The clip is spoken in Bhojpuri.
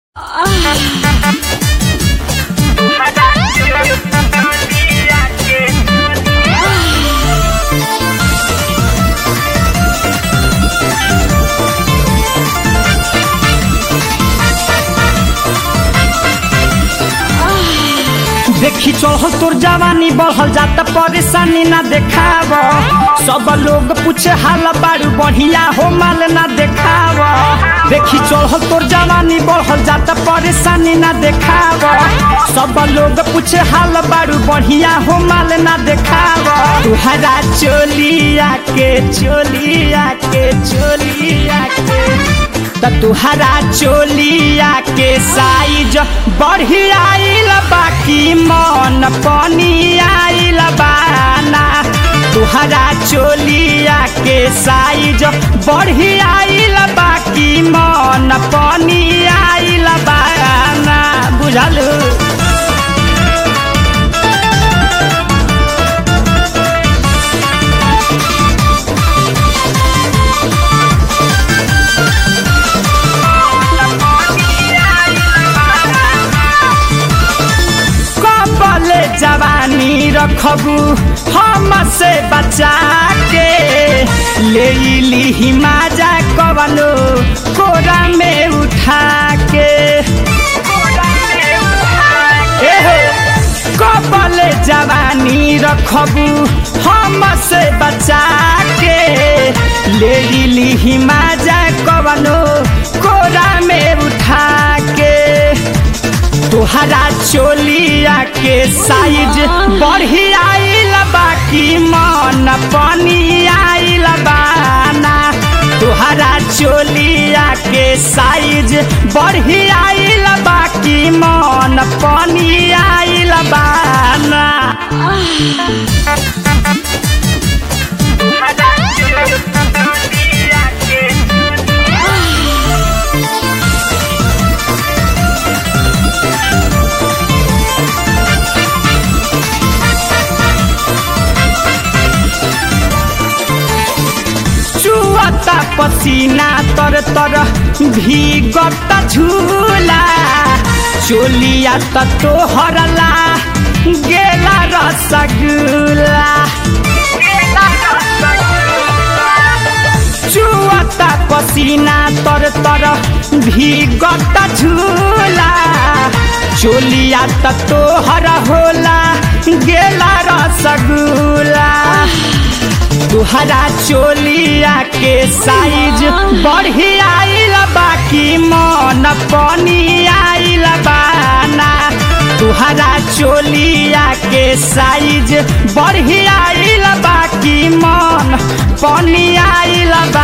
देखी चढ़ल तोर जवानी बढ़ल जाता परेशानी ना देखाव सब लोग पूछे हाल बारू बढ़िया हो माल ना देखाव देखी चढ़ल तोर जवानी बढ़ल जाता परेशानी ना देखाव सब लोग पूछे हाल बारू बढ़िया हो माल ना देखाव तुहरा चोलिया के चोलिया के चोलिया के त तुहरा चोलिया के साइज बढ़िया आइल बाकी मन पनी आइल बाना तुहरा चोलिया के साइज बढ़िया आइल बाकी मन पनी आइल बाना बुझल कबले जवानी रखबू हम से बचा के ले ली माजा कवनो कोरा में उठा के एहो, कबले जवानी रखबू हम से बचा के ले ली माजा कवनो कोरा में उठा के तोहरा चोलिया के साइज बढ़िया आइल बाकी मन पनी आइल बाना तोहरा चोलिया के साइज बढ़िया आइल बाकी मन पनी आइल बाना चुअता पसीना तर तर भीगत झूला चोलिया त तोहरला गेला रसगुल्ला चुअता पसीना तर तर भीगत झूला चोलिया त तोहर होला गेला रसगुल्ला तुहरा चोलिया के साइज बढ़िया आइल बाकी मन पनी आइल बाना तुहरा चोलिया के साइज बढ़िया आइल बाकी मन पनी आइल